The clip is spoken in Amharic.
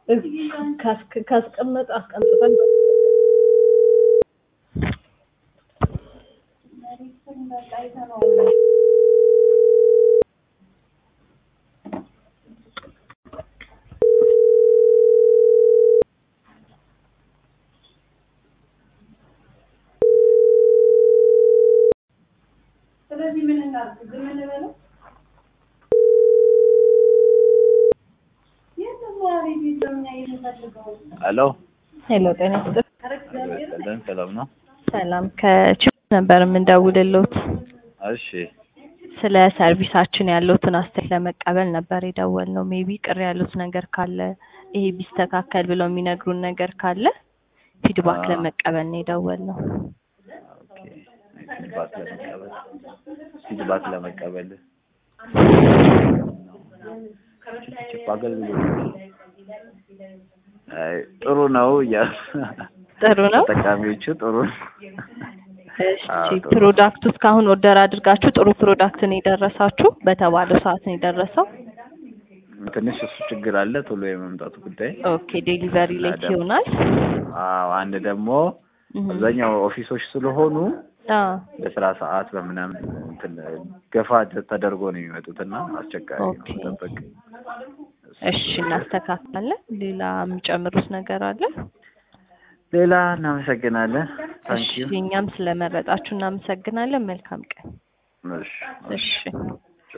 ካስክ- ካስቀመጠ አስቀምጠን ስለዚህ ምን እናድርግ? ዝም እንበለው? የለም ወሬ ቤት ነው እኛ የምንፈልገው። ሄሎ ሄሎ ጤና ይስጥልኝ። ሰላም ሰላም ነው። ሰላም ከችግር ነበር የምንደውልልዎት እሺ ስለ ሰርቪሳችን ያለውትን አስተያየት ለመቀበል ነበር የደወልነው። ሜቢ ቅር ያሉት ነገር ካለ ይሄ ቢስተካከል ብለው የሚነግሩን ነገር ካለ ፊድባክ አዎ። ለመቀበል ነው የደወልነው። ኦኬ ፊድባክ ለመቀበል ፊድባክ ለመቀበል ችፕ አገልግሎት አይ ጥሩ ነው እያሉ ጥሩ ነው። ተጠቃሚዎቹ ጥሩ ነው። እሺ አዎ፣ ጥሩ። ፕሮዳክቱ እስካሁን ኦርደር አድርጋችሁ ጥሩ ፕሮዳክት ነው የደረሳችሁ? በተባለው ሰዓት ነው የደረሰው? ትንሽ እሱ ችግር አለ ቶሎ የመምጣቱ ጉዳይ። ኦኬ ዴሊቨሪ ሌት ደግሞ- ይሆናል። አዎ አንድ ደግሞ እህ። አብዛኛው ኦፊሶች ስለሆኑ አዎ በስራ ሰዓት በምናምን እንትን ገፋ ተደርጎ ነው የሚመጡት እና አስቸጋሪ ነው ኦኬ። መጠበቅ። እሺ እናስተካክላለን። ሌላ የሚጨምሩት ነገር አለ? ሌላ እናመሰግናለን። እሺ ታንኪዩ እኛም ስለመረጣችሁ እናመሰግናለን። መልካም ቀን። እሺ እሺ